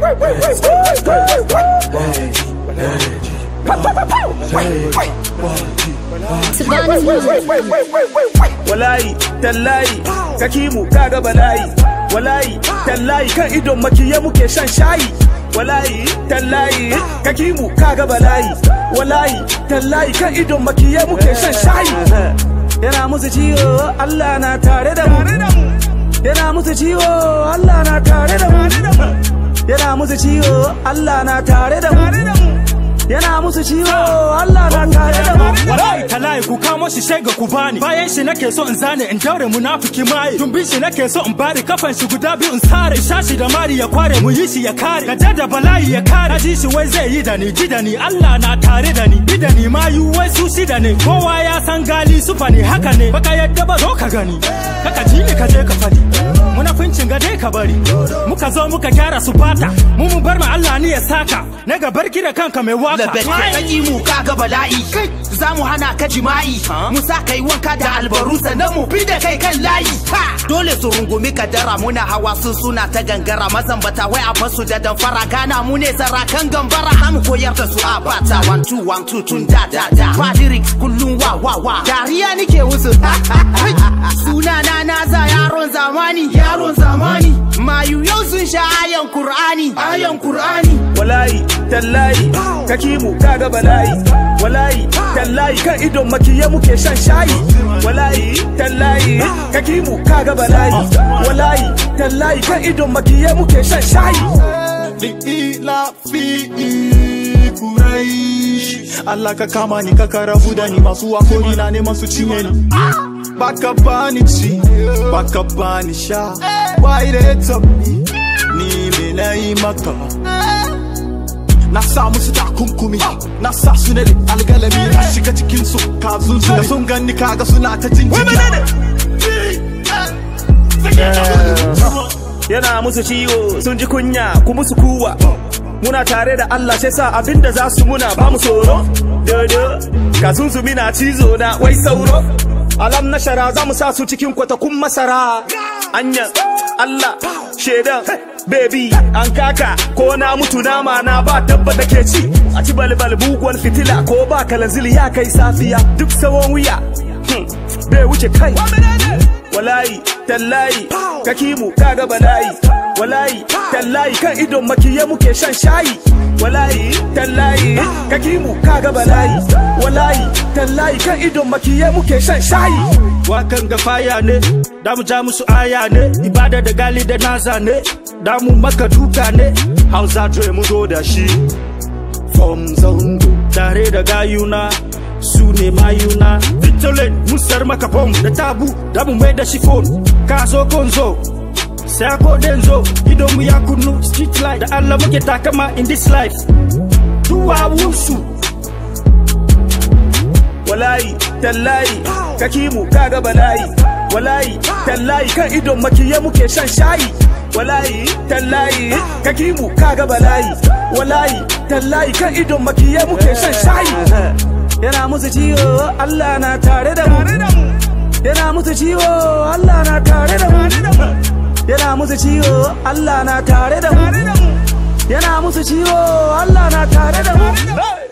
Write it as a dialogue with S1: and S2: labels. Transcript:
S1: Savannah's music.
S2: Walayi, tallayi, kakimu kaga balayi. Walayi, tallayi kan idon makiya muke shan shayi. Walayi, tallayi, kakimu kaga balayi. Walayi, tallayi kan idon makiya muke shan shayi. Yana musu ciwo, Allah na tare da mu. Yana musu ciwo, Allah na tare da mu. Yana musu ciwo, Allah na tare da mu. Yana musu ciwo, Allah na tare da mu.
S3: Wallahi talahi ku kamo shi shega ku bani bayan shi nake so in zane in daure munafiki mai tumbin shi nake so in bari kafan shi guda biyu in sare shashi da mari ya kware mu yi shi ya kare gaja da bala'i ya kare ji shi wai zai yi da ni ji da ni Allah na tare da ni bi da ni ma yu wai su shi da ni kowa ya san gali sufa ne haka ne baka yadda ba zo ka gani kaka ji ni ka je ka fadi munafincin ga dai ka bari muka zo muka gyara su fata mu mu bar ma Allah ni ya saka na ga barki da kanka mai waka
S4: labet kaki mu kaga bala'i za mu hana ka jima'i mu sa kai wanka da albaru sannan mu bi da kai kan layi Ha! dole su rungumi kadara muna hawa sun suna ta gangara mazambata wai a basu da damfara gana mu ne sarakan gambara za mu koyar da su a bata one two one two tun da da da ba lyrics kullum wa wa wa dariya nike wusu suna na naza yaron zamani yaron zamani mayu yau sun sha ayan qur'ani ayan qur'ani
S2: Walayi, tallayi, kakimu kaga balayi. Walayi, tallayi kan idon makiya muke shan shayi. Walayi, tallayi, kakimu kaga balayi. Walayi, tallayi kan idon makiya muke shan shayi.
S3: ila fi kuraish Allah ka kama ni ka karabu da ni masu wakori na neman su cinye ni baka bani ci baka bani sha why they me ni me na yi maka na sa musu takunkumi na sa su ne algalami na shiga cikin su kazun su da sun ganni kaga suna ta jin
S2: Yana musu ciwo, sun ji kunya, ku musu kuwa. Muna tare da Allah sai sa abinda za su muna ba mu tsoro. Dodo, kazun su mina cizo na wai sauro. Alam na shara za mu sa su cikin kwatakun masara. Anya, Allah, shaidan, baby, an kaka, ko na mutu nama na ba dabba da ke ci. A ci balbal buguwar fitila ko ba kalanzili ya kai safiya. Duk sawon wuya, hmm, bai wuce kai. Walayi, tallayi, kakimu kaga balayi. Walayi, tallayi kan idon makiya muke shan shayi. Walayi, tallayi, kakimu kaga balayi. Walayi, tallayi kan idon makiya muke shan shayi.
S3: wakan ga faya ne da mu ja musu aya ne ibada da gali da naza ne da mu maka duka ne hausa dre mu zo da shi from zango tare da gayuna su ne mayuna vitolin musar maka bom da tabu da mu mai da shi phone ka zo konzo sai ko denzo idon mu ya kunnu street light da Allah muke takama in this life duwa wusu
S2: Walayi, tallayi, kakimu kaga balayi. Walayi, tallayi kan idon makiya muke shan shayi. Walayi, tallayi, kakimu kaga balayi. Walayi, tallayi kan idon makiya muke shan shayi. Yana musu ciwo, Allah na tare da mu. Yana musu ciwo, Allah na tare da mu. Yana musu ciwo, Allah na tare da mu. Yana musu ciwo, Allah na tare da mu.